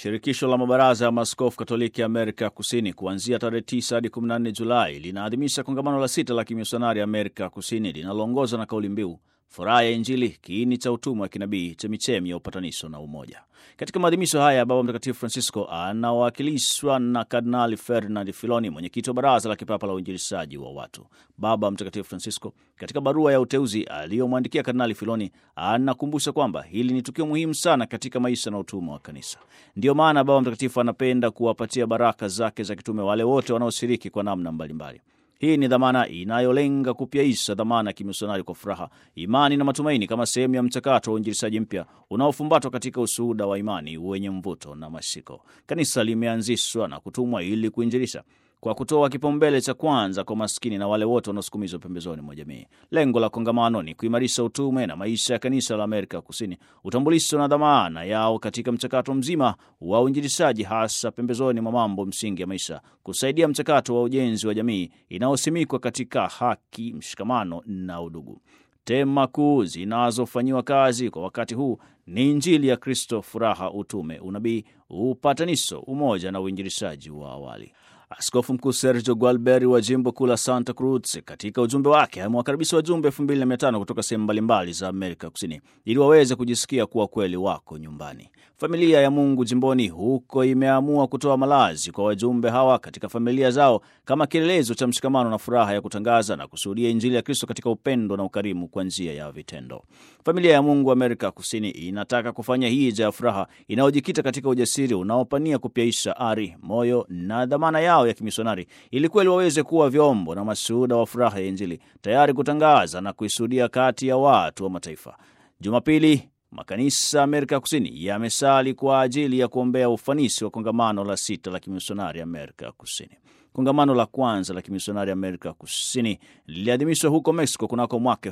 Shirikisho la mabaraza ya maaskofu Katoliki Amerika Kusini kuanzia tarehe 9 hadi 14 Julai linaadhimisha kongamano la sita la kimisionari Amerika Kusini linaloongozwa na kauli mbiu furaha ya Injili, kiini cha utumwa wa kinabii, chemichemi ya upatanisho na umoja. Katika maadhimisho haya, Baba Mtakatifu Francisco anawakilishwa na Kardinali Ferdinand Filoni, mwenyekiti wa Baraza la Kipapa la Uinjilishaji wa Watu. Baba Mtakatifu Francisco, katika barua ya uteuzi aliyomwandikia Kardinali Filoni, anakumbusha kwamba hili ni tukio muhimu sana katika maisha na utumwa wa Kanisa. Ndiyo maana Baba Mtakatifu anapenda kuwapatia baraka zake za kitume wale wote wanaoshiriki kwa namna mbalimbali. Hii ni dhamana inayolenga kupyaisha dhamana ya kimisionari kwa furaha, imani na matumaini, kama sehemu ya mchakato wa uinjilishaji mpya unaofumbatwa katika ushuhuda wa imani wenye mvuto na mashiko. Kanisa limeanzishwa na kutumwa ili kuinjilisha kwa kutoa kipaumbele cha kwanza kwa maskini na wale wote wanaosukumizwa pembezoni mwa jamii. Lengo la kongamano ni kuimarisha utume na maisha ya kanisa la Amerika Kusini, utambulisho na dhamana yao katika mchakato mzima wa uinjilishaji, hasa pembezoni mwa mambo msingi ya maisha, kusaidia mchakato wa ujenzi wa jamii inayosimikwa katika haki, mshikamano na udugu. Tema kuu zinazofanyiwa kazi kwa wakati huu ni Injili ya Kristo, furaha, utume, unabii, upatanisho, umoja na uinjilishaji wa awali. Askofu Mkuu Sergio Gualberi wa jimbo kuu la Santa Cruz katika ujumbe wake amewakaribisha wajumbe elfu mbili na mia tano kutoka sehemu mbalimbali za Amerika Kusini ili waweze kujisikia kuwa kweli wako nyumbani. Familia ya Mungu jimboni huko imeamua kutoa malazi kwa wajumbe hawa katika familia zao kama kielelezo cha mshikamano na furaha ya kutangaza na kushuhudia Injili ya Kristo katika upendo na ukarimu kwa njia ya vitendo. Familia ya Mungu Amerika Kusini inataka kufanya hija ya furaha inayojikita katika ujasiri unaopania kupyaisha ari, moyo na dhamana yao ya kimisionari ili kweli waweze kuwa vyombo na mashuhuda wa furaha ya Injili, tayari kutangaza na kuishuhudia kati ya watu wa mataifa. Jumapili makanisa Amerika Kusini yamesali kwa ajili ya kuombea ufanisi wa kongamano la sita la kimisionari Amerika Kusini. Kongamano la kwanza la kimisionari Amerika Kusini liliadhimishwa huko Mexico kunako mwaka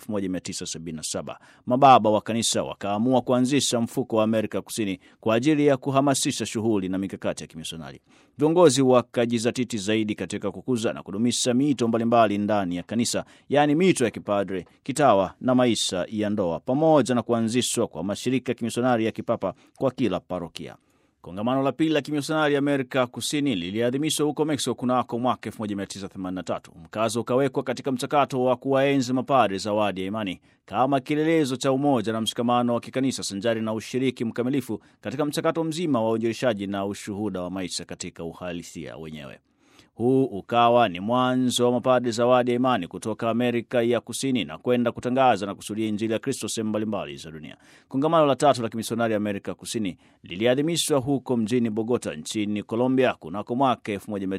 1977. Mababa wa kanisa wakaamua kuanzisha mfuko wa Amerika Kusini kwa ajili ya kuhamasisha shughuli na mikakati ya kimisionari. Viongozi wakajizatiti zaidi katika kukuza na kudumisha miito mbalimbali ndani ya kanisa, yaani miito ya kipadre, kitawa na maisha ya ndoa, pamoja na kuanzishwa kwa mashirika ya kimisionari ya kipapa kwa kila parokia. Kongamano la pili la kimisionari Amerika Kusini liliadhimishwa huko Mexico kunako mwaka 1983. Mkazo ukawekwa katika mchakato wa kuwaenzi mapadre zawadi ya imani kama kielelezo cha umoja na mshikamano wa kikanisa sanjari na ushiriki mkamilifu katika mchakato mzima wa uinjilishaji na ushuhuda wa maisha katika uhalisia wenyewe. Huu ukawa ni mwanzo wa mapadre zawadi ya imani kutoka Amerika ya Kusini na kwenda kutangaza na kusudia Injili ya Kristo sehemu mbalimbali za dunia. Kongamano la tatu la kimisionari Amerika Kusini liliadhimishwa huko mjini Bogota nchini Colombia kunako mwaka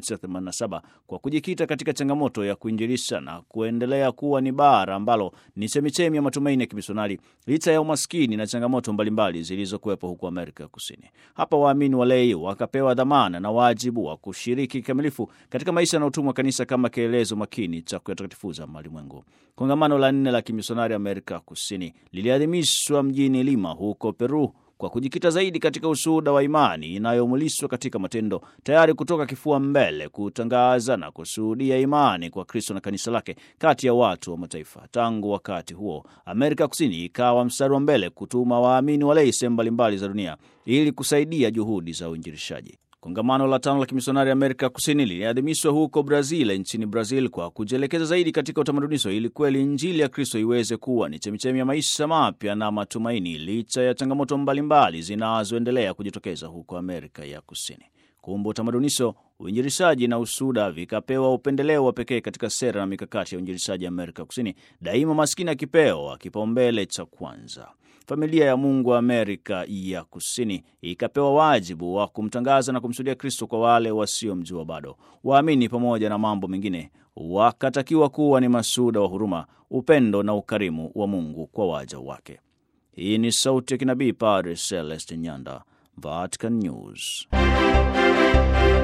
1987 kwa kujikita katika changamoto ya kuinjilisha na kuendelea kuwa ni bara ambalo ni chemichemi ya matumaini ya kimisionari licha ya umaskini na changamoto mbalimbali zilizokuwepo huko Amerika Kusini. Hapa waamini walei wakapewa dhamana na wajibu wa kushiriki kikamilifu katika maisha na utumwa wa kanisa kama kielelezo makini cha kuyatakatifuza malimwengu. Kongamano la nne la kimisionari Amerika Kusini liliadhimishwa mjini Lima huko Peru kwa kujikita zaidi katika ushuhuda wa imani inayomulishwa katika matendo, tayari kutoka kifua mbele kutangaza na kushuhudia imani kwa Kristo na kanisa lake kati ya watu wa mataifa. Tangu wakati huo, Amerika Kusini ikawa mstari wa mbele kutuma waamini walei sehemu mbalimbali za dunia ili kusaidia juhudi za uinjilishaji. Kongamano la tano la kimisionari Amerika Kusini liliadhimishwa huko Brazil, nchini Brazil, kwa kujielekeza zaidi katika utamadunisho ili kweli Injili ya Kristo iweze kuwa ni chemichemi ya maisha mapya na matumaini, licha ya changamoto mbalimbali zinazoendelea kujitokeza huko Amerika ya Kusini. Kumbe utamadunisho, uinjilishaji na usuda vikapewa upendeleo wa pekee katika sera na mikakati ya uinjilishaji Amerika Kusini, daima maskini akipewa kipaumbele cha kwanza. Familia ya Mungu wa Amerika ya Kusini ikapewa wajibu wa kumtangaza na kumshuhudia Kristo kwa wale wasiomjua bado. Waamini pamoja na mambo mengine wakatakiwa kuwa ni mashuhuda wa huruma, upendo na ukarimu wa Mungu kwa waja wake. Hii ni sauti ya kinabii Padre Celeste Nyanda, Vatican News.